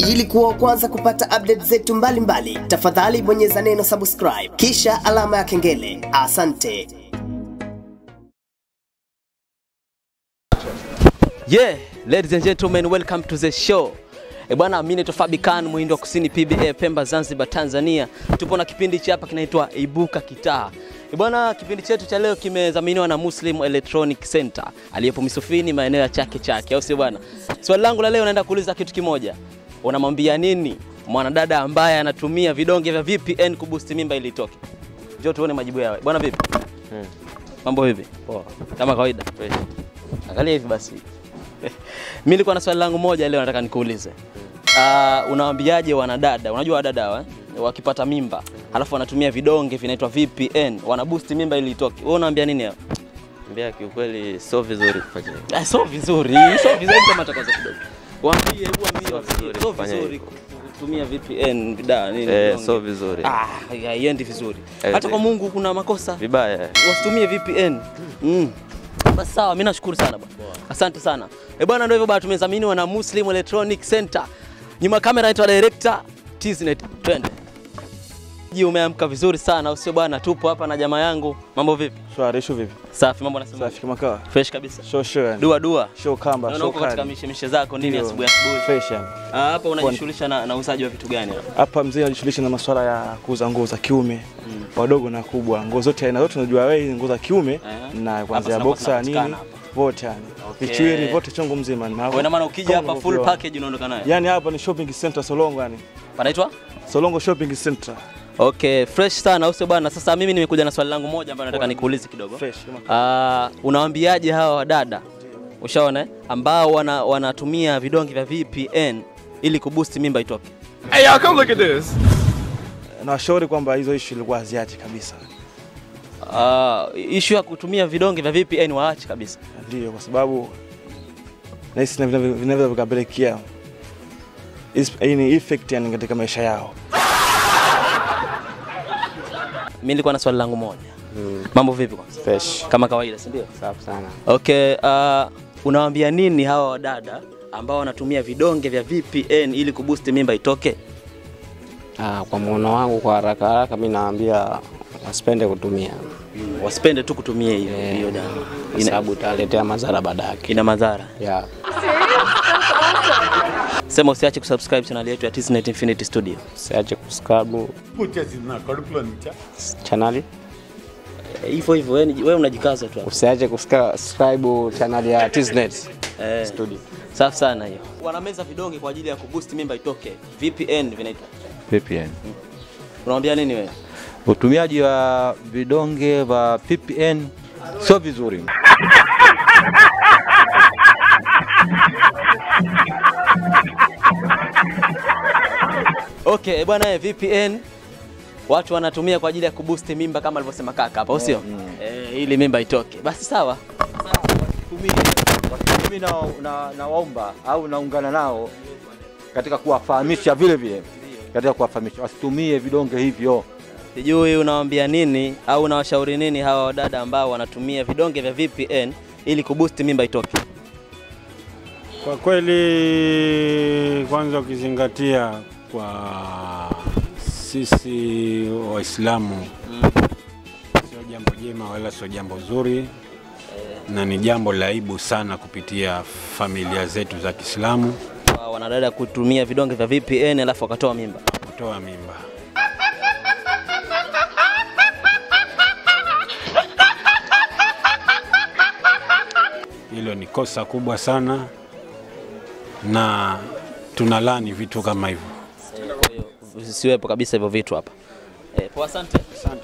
Ili kuwa wa kwanza kupata update zetu mbalimbali, tafadhali bonyeza neno subscribe kisha alama ya kengele. Asante. Yeah, ladies and gentlemen, welcome to the show. E bwana, mimi naitwa Fabi Khan, Muhindo wa Kusini PBA Pemba Zanzibar Tanzania. Tupo na kipindi cha hapa kinaitwa Ibuka Kitaa. E bwana, kipindi chetu cha leo kimedhaminiwa na Muslim Electronic Center aliyepo Misufini maeneo ya Chake Chake, au sio bwana? Swali langu la leo naenda kuuliza kitu kimoja. Unamwambia nini mwanadada ambaye anatumia vidonge vya VPN kuboost mimba ili itoke? Njoo tuone majibu yao. Bwana vipi? Mambo vipi? Poa. Kama kawaida. Fresh. Angalia hivi basi. Mimi nilikuwa na swali langu moja leo nataka nikuulize. Uh, unawaambiaje wanadada? Unajua wadada hawa eh? wakipata mimba halafu wanatumia vidonge vinaitwa VPN, wana boost mimba ili itoke. Wewe unaambia nini hao? Mbea kiukweli sio vizuri kufanya hivyo. Ah, sio vizuri, sio vizuri kama takaza kidogo. Waambie, hebu waambie, Sio waambie, vizuri sio kufanya vizuri hivyo. kutumia VPN vida nini? Eh, vidonge. sio vizuri. Ah, haiendi vizuri. Eh, Hata kwa eh. Mungu kuna makosa. Vibaya. wasitumie VPN. Mm. Basi sawa, mimi nashukuru sana bwana. Asante sana. Eh bwana, ndio hivyo bwana, tumedhaminiwa na Muslim Electronic Center. Nyuma ya kamera anaitwa director Tiznet. Twende. Ji umeamka vizuri sana, usio bwana, tupo hapa na jamaa yangu. Mambo vipi? Shwari, shu vipi? Safi, mambo nasema. Safi kama kawa. Fresh kabisa. Show show yani. Dua dua. Show kamba, Naona show uko katika kali. mishemishe zako nini Ndio. asubuhi asubuhi. Fresh yani. Ah, hapa unajishughulisha na, na uzaji wa vitu gani hapa? Hapa mzee anajishughulisha na masuala ya kuuza nguo za kiume. Wadogo na kubwa. Nguo zote aina zote unajua wewe ni nguo za kiume Eh. na Hapa kuanzia zinakuwa boxer zinapatikana nini hapa. vote yani. Okay. Vichwili vote chongo mzima ni Kwa ina maana ukija hapa full package unaondoka nayo. Yani hapa ni shopping center Solongo yani. Panaitwa? Solongo shopping center. Okay, fresh sana au sio bwana? Sasa mimi nimekuja na swali langu moja ambalo nataka nikuulize kidogo. Fresh kama kawa. Uh, unawaambiaje hawa wadada ushaona eh, ambao wana, wanatumia vidonge vya VPN ili kuboost mimba itoke? Na washauri kwamba hizo issue ilikuwa haziache kabisa. Uh, issue ya kutumia vidonge vya VPN waache kabisa. Ndio kwa sababu nahisi na vinavyo vinavyo vikapelekea is- hii ni effect yani katika maisha yao. Mimi nilikuwa na swali langu moja. Mambo vipi kwanza? Fresh. Kama kawaida, si ndio? Safi sana. Okay, uh, unawaambia nini hawa wadada ambao wanatumia vidonge vya VPN ili kuboost mimba itoke? Ah, kwa muono wangu kwa haraka haraka mimi naambia wasipende kutumia Wasipende tu kutumia hiyo Eh, hiyo dawa. kwa Ina, sababu italetea madhara baadaye. ina madhara. Yeah. Sema usiache kusubscribe channel yetu ya Tiznet Infinity Studio. Usiache kusubscribe channel. Hivyo hivyo wewe wewe unajikaza tu. hapo. Usiache kusubscribe channel ya Tiznet Eh, Studio. safi sana hiyo. Wanameza vidonge kwa ajili ya kuboost mimba itoke. VPN vinaitwa. VPN. Unamwambia nini wewe? Utumiaji wa vidonge vya VPN sio vizuri. Okay, bwana eh, VPN watu wanatumia kwa ajili ya kuboost mimba kama alivyosema kaka hapa, au sio? Eh, ili mimba itoke. Basi sawa. Mimi na, na, nawaomba au naungana nao katika kuwafahamisha vile vile katika kuwafahamisha wasitumie vidonge hivyo. Sijui unawaambia nini au unawashauri nini hawa wadada ambao wanatumia vidonge vya VPN ili kuboost mimba itoke? Kwa kweli, kwanza ukizingatia kwa sisi Waislamu sio jambo jema wala sio jambo zuri, na ni jambo la aibu sana kupitia familia zetu za Kiislamu Kwa wanadada kutumia vidonge vya VPN alafu wakatoa mimba. kutoa mimba. Hilo ni kosa kubwa sana, na tunalani vitu kama hivyo. Kwa hiyo visiwepo kabisa hivyo vitu hapa. Eh, poa asante.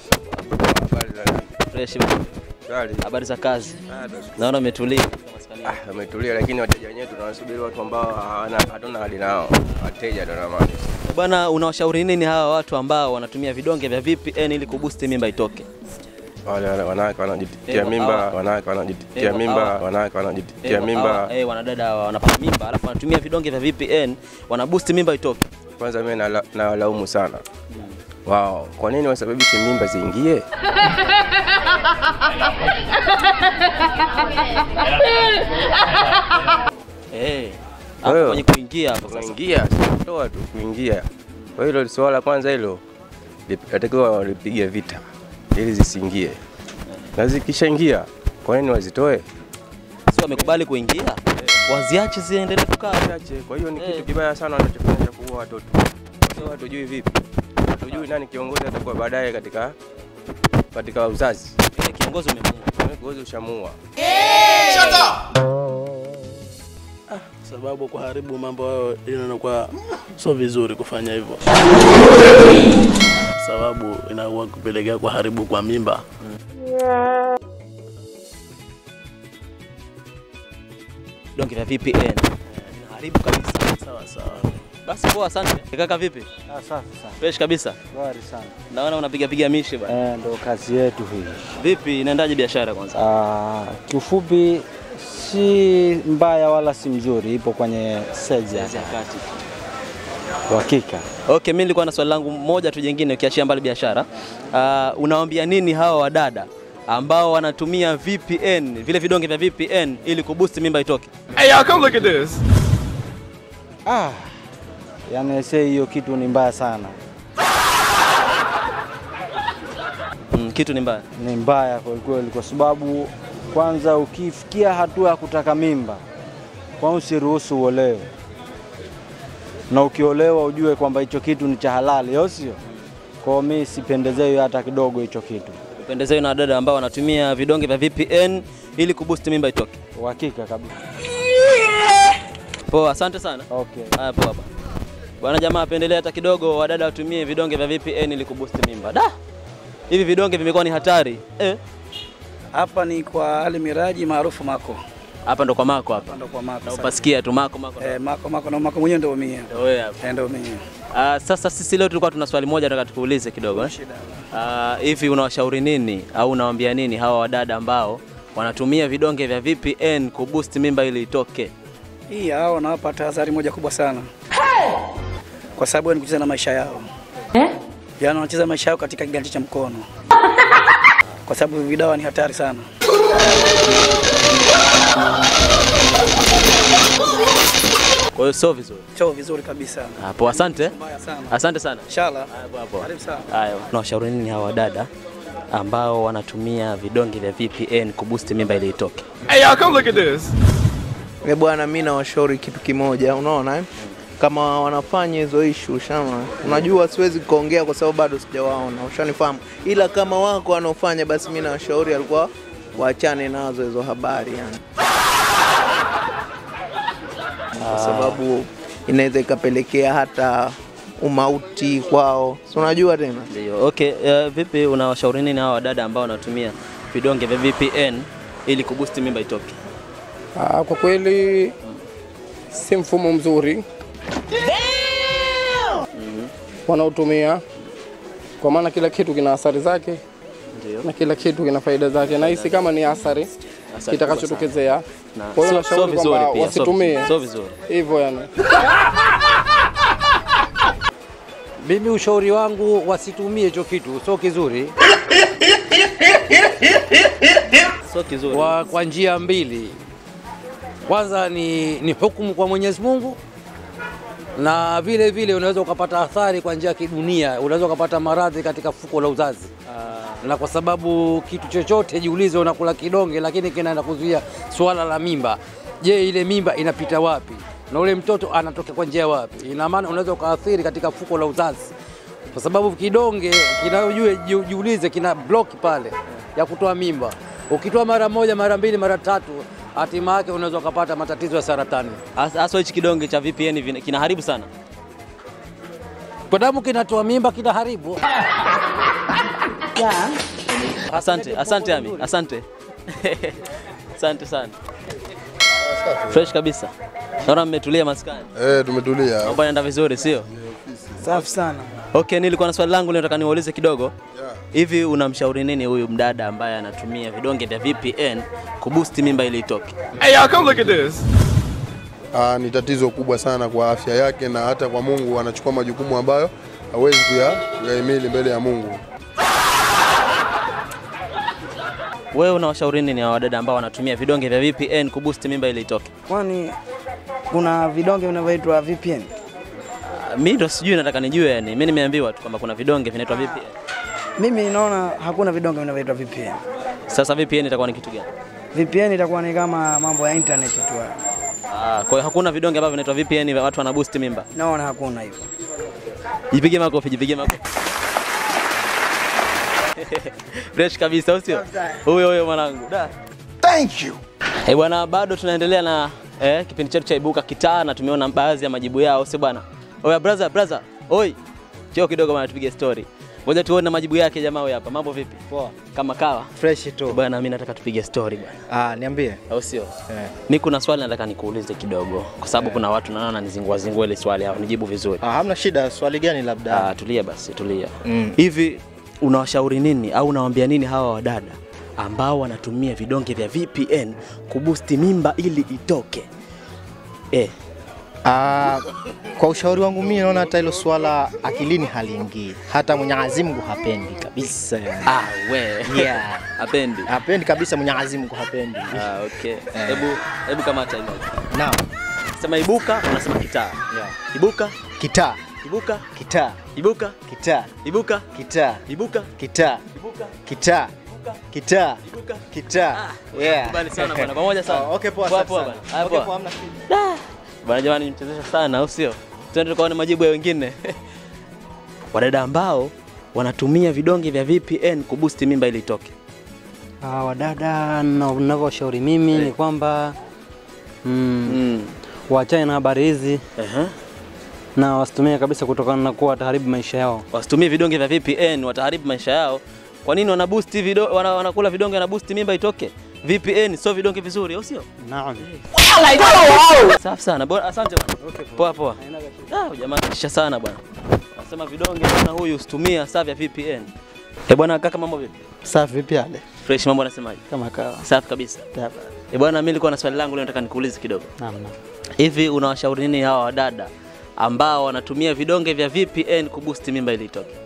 Fresh. Habari za kazi? Naona umetulia. Ah, umetulia lakini wateja wenyewe tunawasubiri watu ambao hawana hatuna hali nao. Wateja ndio na maana. Bwana, unawashauri nini hawa watu ambao wanatumia vidonge vya VPN ili kuboost mimba itoke? Wale wale wanawake wanajitia Eh, mimba, hawa. wanawake wanajitia Eh, mimba, hawa. wanawake wanajitia Eh, mimba. hawa, eh, wanadada hawa wanapata mimba alafu wanatumia vidonge vya VPN wana boost mimba itoke. Kwanza mimi nala- nawalaumu sana wao, kwa nini wasababishe mimba ziingie? Eh, Kwa hiyo- kwenye kuingia hapo sasa. kuingia toa tu kuingia. Kwa hilo swala la kwanza hilo lip- natakiwa walipige vita ili zisiingie, na zikishaingia kwa nini wazitoe? Si wamekubali kuingia, waziache ziendelee kukaa. Chache. Kwa hiyo ni Eh. kitu kibaya sana wanachofanya cha kuua watoto. Sio hatujui vipi, hatujui nani kiongozi atakuwa baadaye katika katika uzazi. Ile kiongozi umemuua. Kiongozi ushamuua. sababu kuharibu mambo hayo inakuwa sio vizuri kufanya hivyo, sababu inakuwa kupelekea kuharibu kwa mimba. Vidonge vya VPN inaharibu kabisa. Sawa sawa. Basi poa, asante. Kaka vipi? Ah, safi sana. Fresh kabisa. Shwari sana. Naona unapiga piga mishi bwana. Eh, ndo kazi yetu hii. Vipi, inaendaje biashara kwanza? Ah, kiufupi si mbaya wala si mzuri, ipo kwenye stage ya Kazi ya kati. uhakika. Okay, mimi nilikuwa na swali langu moja tu jingine ukiachia mbali biashara. Uh, unawaambia nini hawa wadada ambao wanatumia VPN, vile vidonge vya VPN ili kuboost mimba itoke? Ah, yani se hiyo kitu ni mbaya sana, Mm, kitu ni mbaya. ni mbaya kwa kweli, kwa sababu kwanza ukifikia hatua ya kutaka mimba, kwanza usiruhusu uolewe, na ukiolewa ujue kwamba hicho kitu ni cha halali, au sio? Kwa mimi sipendezewi hata kidogo hicho kitu, Upendezewe na wadada ambao wanatumia vidonge vya VPN ili kuboost mimba itoke. uhakika kabisa. Poa, asante sana. Okay. Haya, poa bwana. Bwana jamaa apendelea hata kidogo wadada watumie vidonge vya VPN ili kuboost mimba. Da! Hivi vidonge vimekuwa ni hatari. Eh, Hapa ni kwa Ali Miraji maarufu Mako. hapa ndo kwa Mako hapa. Ndo kwa Mako. Na sasa. upasikia tu Mako Mako. Eh, Mako Mako na Mako mwenyewe ndio mie. Ndio wewe hapa. Eh, Ndio mie. Ah, sasa sisi leo tulikuwa tuna swali moja nataka tukuulize kidogo eh. Shida. Ah, hivi unawashauri nini au unawaambia nini hawa wadada ambao wanatumia vidonge vya VPN kuboost mimba ili itoke? Hii hao nawapa tahadhari moja kubwa sana. Kwa sababu ni kucheza na maisha yao. Yaani wanacheza maisha yao katika kiganja cha mkono. Kwa sababu hivi dawa ni hatari sana. Kwa hiyo sio vizuri. Sio vizuri kabisa. Hapo asante. Mbaya sana. Asante sana. Inshallah. Hapo hapo. Karibu sana. Haya, unawashauri nini hawa wadada ambao wanatumia vidonge vya VPN kuboost mimba ili itoke? Eh bwana, mi nawashauri kitu kimoja, unaona eh? kama wanafanya hizo ishu ushana, unajua siwezi kuongea kwa sababu bado sijawaona, ushanifahamu, ila kama wako wanaofanya, basi mi nawashauri alikuwa waachane nazo hizo habari yani, kwa sababu inaweza ikapelekea hata umauti kwao, si unajua tena. Ndio. Okay, uh, vipi unawashauri nini hawa wadada ambao wanatumia vidonge vya VPN ili kuboost mimba itoke? Ah, kwa kweli si mfumo mzuri wanaotumia, kwa maana kila kitu kina athari zake Ndio. na kila kitu kina faida zake, na hisi kama ni athari Athari kitakachotokezea. Na Kwa hiyo sio- sio nashauri vizuri kwamba pia, sio wasitumie vizuri, sio vizuri. hivyo yani. Mimi ushauri wangu wasitumie hicho kitu, sio kizuri Sio kizuri. kwa, kwa njia mbili. Kwanza ni, ni hukumu kwa Mwenyezi Mungu na vile vile unaweza ukapata athari kwa njia ya kidunia, unaweza ukapata maradhi katika fuko la uzazi na kwa sababu kitu chochote, jiulize, unakula kidonge lakini kinaenda kuzuia swala la mimba. Je, ile mimba inapita wapi na ule mtoto anatoka kwa njia wapi? Ina maana unaweza ukaathiri katika fuko la uzazi, kwa sababu kidonge kinajue, jiulize, kina block pale ya kutoa mimba. Ukitoa mara moja, mara mbili, mara tatu, hatima yake unaweza ukapata matatizo ya saratani. Hasa hichi kidonge cha VPN vina- kinaharibu sana. Kwa damu kinatoa mimba, kinaharibu. Asante, asante Ami, asante. asante sana. Fresh kabisa. Naona mmetulia maskani. Eh, tumetulia. Mambo yanaenda vizuri, sio? Safi sana. Okay, nilikuwa na swali langu leo nataka niwaulize kidogo. Hivi unamshauri nini huyu mdada ambaye anatumia vidonge vya VPN kuboost mimba ili itoke? Ah, ni tatizo kubwa sana kwa afya yake na hata kwa Mungu anachukua majukumu ambayo hawezi kuya- kuyahimili mbele ya Mungu. Wewe unawashauri nini hawa wadada ambao wanatumia vidonge vya VPN kuboost mimba ili itoke? Kwani kuna vidonge vinavyoitwa VPN. Mimi ndo sijui, nataka nijue yani. Mimi nimeambiwa tu kwamba kuna vidonge vinaitwa VPN. Mimi naona hakuna vidonge vinavyoitwa VPN. Sasa VPN itakuwa ni kitu gani? VPN itakuwa ni kama mambo ya internet tu. hayo. Ah, kwa hiyo hakuna vidonge ambavyo vinaitwa VPN vya watu wana boost mimba. Naona hakuna hivyo. Jipige makofi, jipige makofi. Fresh kabisa, au sio? Huyo huyo mwanangu. Da. Thank you. Eh, bwana bado tunaendelea na eh, kipindi chetu cha Ibuka Kitaa na tumeona baadhi ya majibu yao, sio bwana? Oya brother, brother. Oi. Njoo kidogo bwana tupige story. Ngoja tuone majibu yake jamaa huyu hapa. Mambo vipi? Poa. Kama kawa. Fresh tu. Bwana mimi nataka tupige story bwana. Ah, niambie. Au sio? Eh. Mimi kuna swali nataka nikuulize kidogo kwa sababu kuna watu naona wananizingua zingua ile swali hapo nijibu vizuri. Ah, hamna shida. Swali gani labda? Ah, tulia basi, tulia. Mm. Hivi unawashauri nini au unawaambia nini hawa wadada ambao wanatumia vidonge vya VPN kubusti mimba ili itoke? Eh, Ah, kwa ushauri wangu mimi naona hata hilo swala akilini haliingii. Hata Mwenyezi Mungu hapendi kabisa yani. ah, we. Yeah. Hapendi. Hapendi kabisa Mwenyezi Mungu hapendi. Ah, okay. Hebu hebu kamata hilo. Naam. Sema ibuka, unasema kitaa. Yeah. Ibuka, Kitaa. ibuka, Kitaa. ibuka, Kitaa. ibuka, Kitaa. ibuka, Kitaa. ibuka. Kitaa. Kitaa. Ibuka. Kitaa. Yeah. Kubali sana bwana, pamoja sana. Oh, okay, poa, Poa, asante poa sana. bwana. Haya, Okay, poa. poa, hamna shida. Bwana jamani, nimchezesha sana au sio? Twende tukaone majibu ya wengine. Wadada ambao wanatumia vidonge vya VPN kubusti mimba ili itoke. Ah, wadada na- ninavyoshauri mimi ni kwamba mm, waachane na habari hizi na wasitumie kabisa kutokana na kuwa wataharibu maisha yao. Wasitumie vidonge vya VPN, wataharibu maisha yao. Kwa nini wana boost vido, wana, wanakula vidonge na boost mimba itoke? VPN sio vidonge vizuri, au sio? Naam. Safi sana. Bora asante bwana. Poa poa. Ah, jamaa kisha sana bwana. Anasema vidonge bwana huyu usitumia saa vya VPN. Eh bwana kaka mambo vipi? Safi vipi ale? Fresh mambo anasemaje? Kama kawa. Safi kabisa. Eh bwana mimi nilikuwa na swali langu leo nataka nikuulize kidogo. Naam, naam. Hivi unawashauri nini hawa wadada ambao wanatumia vidonge vya VPN kuboost mimba ili itoke?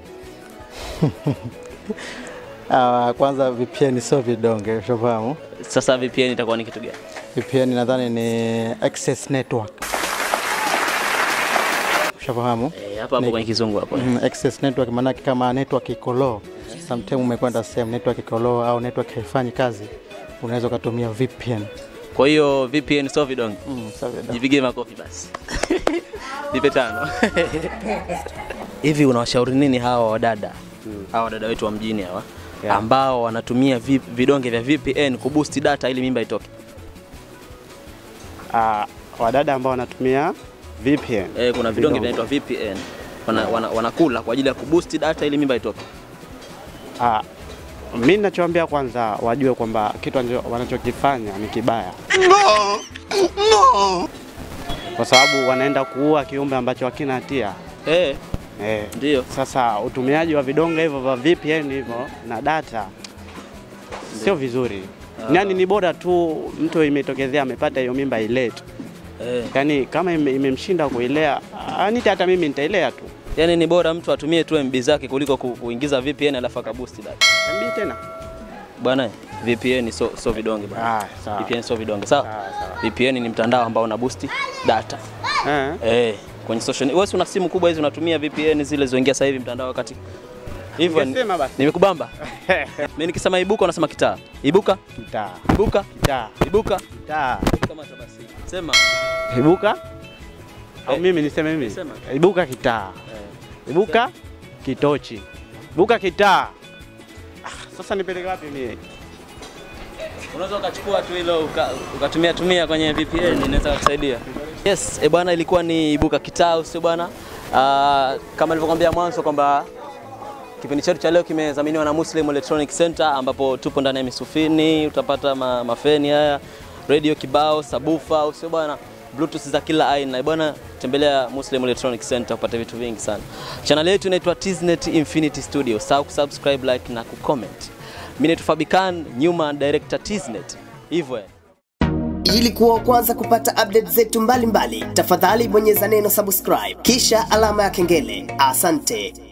Ah, kwanza VPN sio vidonge, ushafahamu? Sasa VPN itakuwa ni kitu gani? VPN nadhani ni access network. Ushafahamu? Eh, hapo hapo Ni- kwenye kizungu hapo. Mm, access network maanake kama network iko low, sometime umekwenda sehemu network iko low au network haifanyi kazi, unaweza ukatumia VPN. Kwa hiyo VPN sio vidonge. Mm, sio vidonge. Jipige makofi basi. Nipe tano. Hivi unawashauri nini hawa wadada? Hawa wadada wetu wa mjini hawa Yeah. ambao wanatumia vi- vidonge vya VPN kuboost data ili mimba itoke. Ah, wadada ambao wanatumia VPN. Eh, kuna vidonge Vidonge. vinaitwa VPN. Wana, wana, wanakula kwa ajili ya kuboost data ili mimba itoke. Ah, mimi ninachoambia kwanza wajue kwamba kitu anjo- wanachokifanya ni kibaya. No! No! Kwa sababu wanaenda kuua kiumbe ambacho hakina hatia. Eh. Eh. Ndio. Sasa utumiaji wa vidonge hivyo vya VPN hivyo na data sio vizuri. Ah. Yaani ni bora tu mtu imetokezea amepata hiyo mimba ilete. Eh. Yaani kama ime- imemshinda kuilea, anita hata mimi nitailea tu. Yaani ni bora mtu atumie tu MB zake kuliko ku- kuingiza VPN alafu akaboost data. MB tena? Bwana, VPN sio sio vidonge bwana. Ah, sawa. VPN sio vidonge, sawa? VPN ni mtandao ambao una boost data. Eh. Eh, kwenye social wewe si una simu kubwa hizi unatumia VPN zile zoingia sasa hivi mtandao wakati hivyo ni- Ungesema basi. nimekubamba. Mimi nikisema ibuka unasema kitaa. Ibuka? Kitaa. Ibuka? Kitaa. Ibuka? Kitaa. Kama basi. Sema. Ibuka? Au mimi niseme mimi? Sema. Ibuka kitaa. Ibuka kitochi. Ibuka kitaa. Ah, sasa nipeleke wapi mimi? Unaweza ukachukua tu hilo uka- ukatumia tumia kwenye VPN inaweza kusaidia. Yes, e bwana, ilikuwa ni ibuka kitao, sio bwana? Ah, kama nilivyokuambia mwanzo kwamba kipindi chetu cha leo kimedhaminiwa na Muslim Electronic Center ambapo tupo ndani ya Misufini, utapata ma, mafeni haya, radio kibao, sabufa, au sio bwana? Bluetooth za kila aina. E bwana, tembelea Muslim Electronic Center upate vitu vingi sana. Channel yetu inaitwa Tiznet Infinity Studio. Usahau kusubscribe, like na kucomment. Mimi naitwa Fabikan, nyuma director Tiznet. Hivyo eh. Ili kuwa wa kwanza kupata update zetu mbalimbali, tafadhali bonyeza neno subscribe kisha alama ya kengele. Asante.